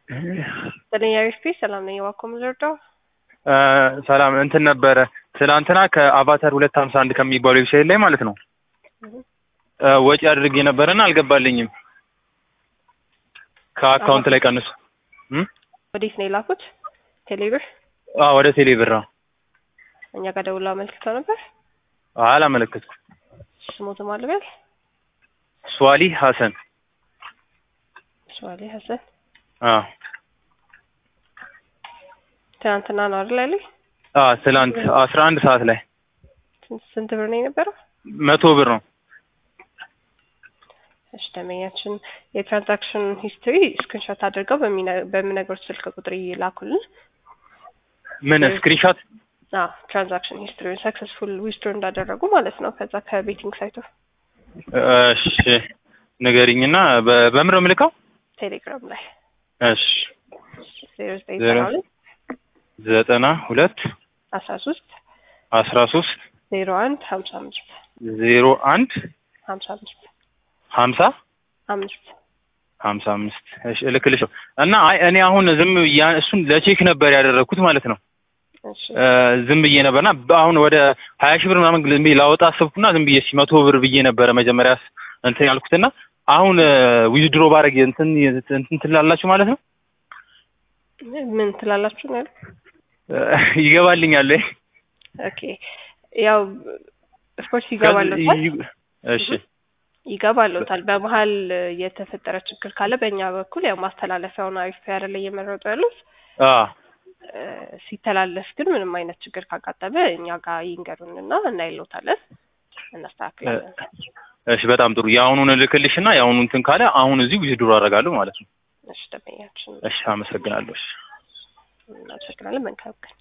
ዘጠነኛዊ ስፔስ ሰላም ነኝ። እባክዎ ምን ልርዳው? ሰላም እንትን ነበረ ትናንትና ከአቫታር ሁለት ሀምሳ አንድ ከሚባለው ዌብሳይት ላይ ማለት ነው ወጪ አድርጌ ነበረና አልገባልኝም። ከአካውንት ላይ ቀንሱ። ወዴት ነው የላኩት? ቴሌብር አዎ ወደ ቴሌ ብር ነው። እኛ ጋር ደውላ አመልክተው ነበር። አላመለከትኩም። ስሞት ማልበል ሷሊ ሀሰን ሷሊ ሀሰን አዎ ትናንትና ነው አይደል ያለኝ? አዎ ትላንት አስራ አንድ ሰዓት ላይ ስንት- ስንት ብር ነው የነበረው? መቶ ብር ነው። እሺ ደንበኛችን የትራንዛክሽን ሂስትሪ ስክሪንሾት አድርገው በሚነ- በሚነግሩት ስልክ ቁጥር ይላኩልን። ምን ስክሪንሾት? አዎ ትራንዛክሽን ሂስትሪ ሰክሰስፉል ዊዝድሮ እንዳደረጉ ማለት ነው። ከዛ ከቤቲንግ ሳይቱ እሺ ንገሪኝና በ- በምን ነው የምልከው? ቴሌግራም ላይ እሺ ዜሮ ዘጠኝ ዜሮ ሰባ ሁለት ዘጠና ሁለት አስራ ሶስት አስራ ሶስት ዜሮ አንድ ሀምሳ አምስት ዜሮ አንድ ሀምሳ አምስት ሀምሳ አምስት ሀምሳ አምስት እሺ እልክልሽው እና አይ እኔ አሁን ዝም ያ እሱን ለቼክ ነበር ያደረግኩት ማለት ነው እሺ እ ዝም ብዬ ነበርና አሁን ወደ ሀያ ሺህ ብር ምናምን ዝም ብዬ ላወጣ አሰብኩና ዝም ብዬ እስኪ መቶ ብር ብዬ ነበረ መጀመሪያ እንትን ያልኩትና አሁን ዊዝድሮ ባረግ እንትን እንትን ትላላችሁ ማለት ነው ምን ትላላችሁ ነው ያለው? እ ይገባልኛል ወይ? ኦኬ ያው ኦፍኮርስ ይገባለታል እሺ ይገባለታል። በመሀል የተፈጠረ ችግር ካለ በእኛ በኩል ያው ማስተላለፊያውን አሪፍ አይደለ እየመረጡ ያሉት አ እ ሲተላለፍ ግን ምንም አይነት ችግር ካጋጠመ እኛ ጋር ይንገሩንና እናይሎታለን፣ እናስተካክላለን። እሺ በጣም ጥሩ የአሁኑን እልክልሽና የአሁኑ እንትን ካለ አሁን እዚህ ዊዝድሮ አደርጋለሁ ማለት ነው እሺ ደንበኛችን እሺ አመሰግናለሁ እሺ እናመሰግናለን። መልካም ቀን